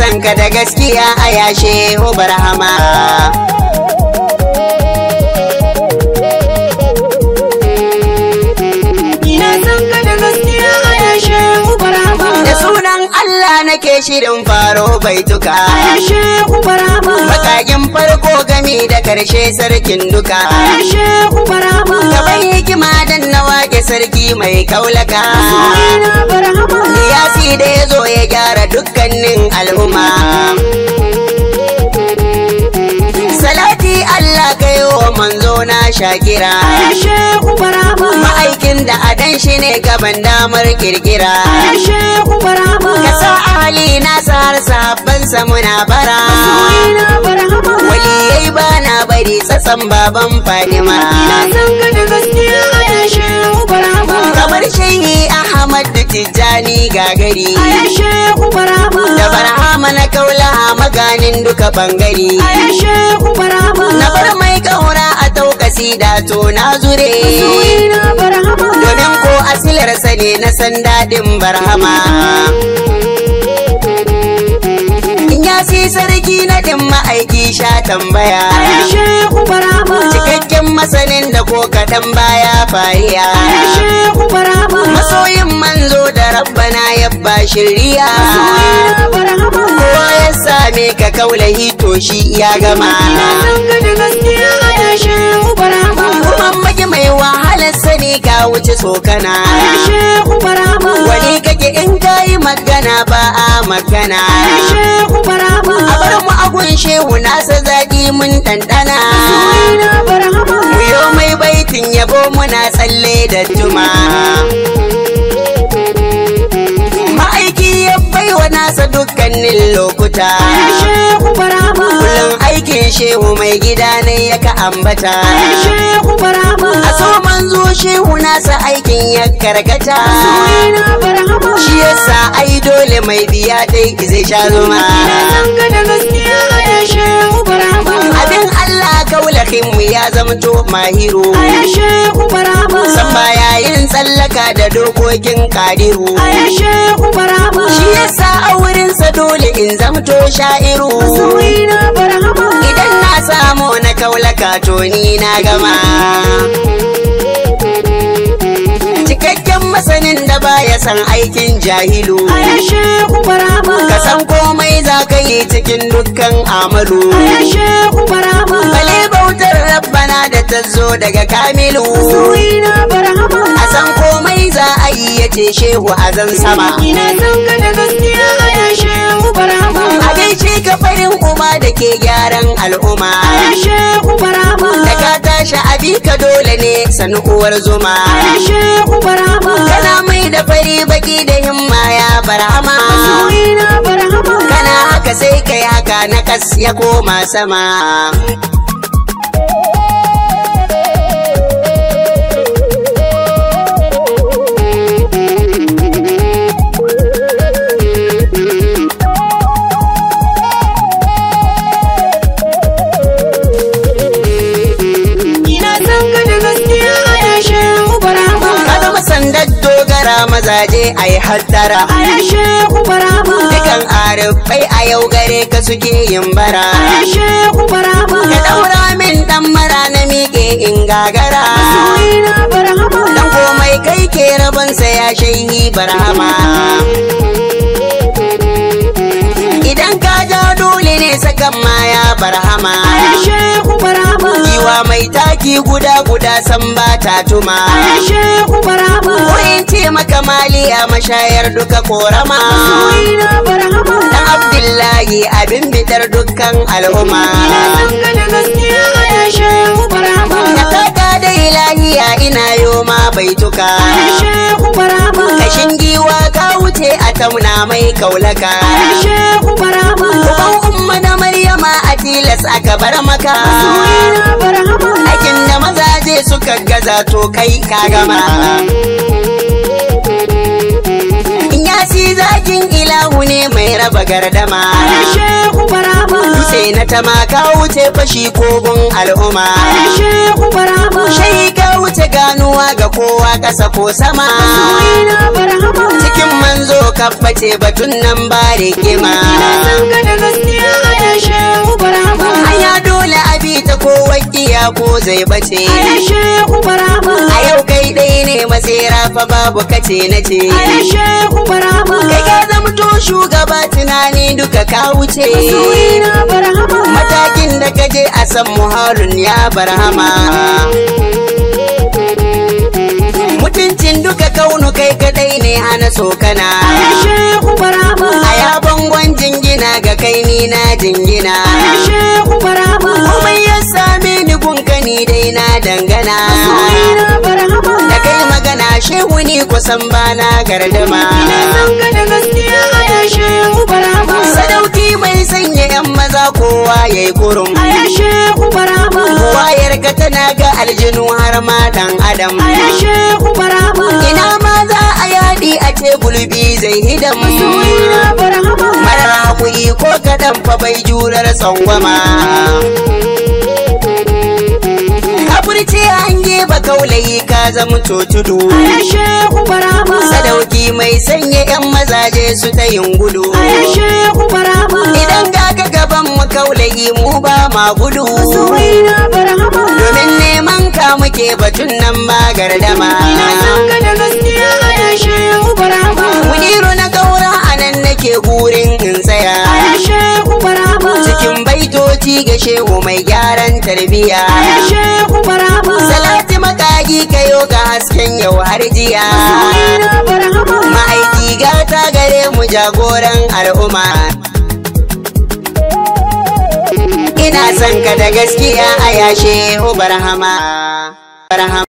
san ka da gaskiya a yashe barhama Ina san ka da gaskiya a yashe ubarama. da sunan Allah nake shirin faro baituka A yashe ubarama. Makakin farko gami da karshe sarkin duka A yashe ubarama. Gaban hikima dan na wake sarki mai kaulaka Ina barhama. Siyasi da ya zo ya gyara dukkanin al'umma Salati Allah kai wa manzo na shakira A yashe ubarama. Ma'aikin da adan shi ne gaban damar kirkira A yashe ubarama. Kasa Ali na har sahabbansa muna bara Ina barhama. Waliyai ba na bari tsatsan baban Fadima Ina san ka da gaskiya a yashe ubarama. Kamar shehi Ahmad da Tijjani gagari A yashe ubarama. Da barhama na kaula maganin duka bangare A yashe ubarama. Na bar mai kaura a taukasi da to na zure Ina barhama. Domin ko asilarsa ne na san daɗin barhama In ya si sarki na ɗin ma'aiki sha tambaya A yashe ubarama. Cikakken masanin da ko kaɗan baya fariya A yashe ubarama. Masoyin manzo da rabbana ya ba shirya Ina barhama. Kowa ya same ka kaulahi to shi ya gama Ina san ka da gaskiya a yashe ubarama. Kuma magi mai wahalar sani ka wuce tsokana A yashe ubarama. Wani kake in kayi magana ba a magana A yashe ubarama. A bar mu agun shehu nasa zaƙi mun ɗanɗana Ina barhama. Muyo mai baitin yabo muna tsalle da juma Ma'aiki ya baiwa nasa dukkanin lokuta A yashe ubarama. Kullum aikin shehu mai gida ne ya ka ambata A yashe ubarama. A so manzo shehu nasa aikin ya karkata Ina barhama. Shi yasa ai dole mai biya dai zai sha zuma Ina san ka da gaskiya a yashe ubarama. Abin Allah kaulahin mu ya zamto mahiru A yashe ubarama. San baya yin tsallaka da dokokin kadiru A yashe ubarama. Shi yasa a wurinsa dole in zamto sha'iru Ina barhama. Idan na samu na kaulaka to ni na gama Cikakken masanin da baya san aikin jahilu A yashe ubarama. Ka san komai za ka yi cikin dukkan amalu A yashe ubarama. Bale bautar rabbana da ta zo daga kamilu Ina barhama. A san komai za a yi ya ce shehu a zan sama Ina san ka da gaskiya a yashe ubarama. A gaishe ka farin uba da ke gyaran al'umma A yashe ubarama. Da ka tashi abi ka dole ne sanu uwar zuma A yashe ubarama. Kana mai da fari baki da himma ya barhama Ina barhama. Kana haka sai kai haka na kas ya koma sama Ina san ka da gaskiya a yashe ubarama. Ka zama sandar dogara mazaje a yi hattara A yashe ubarama. Dukan arifai a yau gare ka suke yin bara A yashe ubarama. Ka ɗaura min ɗan mara na miƙe in gagara Ina barhama. Dan komai kai ke rabonsa ya shaihi barhama Idan ka ja dole ne sakan maya barhama A yashe ubarama. Giwa mai taki guda guda san ba ta tuma A yashe ubarama. Ko in ce maka maliya mashayar duka korama Ina barhama. Dan Abdullahi abin bitar dukkan al'umma Ina san ka da gaskiya a yashe ubarama. Na taka da ilahiya ina yoma baituka A yashe ubarama. Kashin giwa ka wuce a tauna mai kaulaka A yashe ubarama. Uban umma na Maryama a tilas aka bar maka Ina barhama. Aikin da mazaje suka gaza to kai ka gama Yasi zakin ilahu ne mai raba gardama A yashe ubarama. Sai na tama ka wuce fashi kogon al'umma A yashe ubarama. Shai ka wuce ganuwa ga kowa ƙasa ko sama Ina barhama. Cikin manzo kabbace batun nan ba rigima Ina san ka da gaskiya a yashe ubarama aya dole abi ta ko wakiya ko zai bace A yashe ubarama a yau kai dai ne masera fa babu kace na ce A yashe ubarama kai ka zamto shugaba tunani duka ka wuce Soyina barhama matakin da ka je a san muharun ya barhama mutuncin duka kaunu kai kadai ne hana sokana A yashe ubarama a ya bangon jingina ga kai ni na jingina A yashe ubarama komai ya same ni gunkani dai na dangana Soyina barhama da kai magana shehu ni kusan bana gardama Ina san ka da gaskiya a yashe ubarama sadauki mai sanya yan maza kowa yayi kurum A yashe ubarama wayar ka tana ga aljinu har ma dan adam A yashe ubarama ina ma za a yaɗi a ce gulbi zai hidam Soyina barhama marar hakuri ko kaɗan fa bai jurar tsangwama kafurci hange ba kaulayi ka zama tudu A yashe ubarama sadauki mai sanya yan mazaje su ta yin gudu A yashe ubarama idan ga ka gaban mu kaulayi mu ba ma gudu Soyina barhama domin neman ka muke batun nan ba gardama Ina san ka da gaskiya a yashe ubarama muniru na gaura a nan nake gurin in tsaya A yashe ubarama cikin baitoci ga shehu mai gyaran tarbiya A yashe ubarama salati makagi kayo ga hasken yau har jiya Soyina barhama ma'aiki gata gare mu jagoran al'umma ina son ka da gaskiya a yashe barhama barhama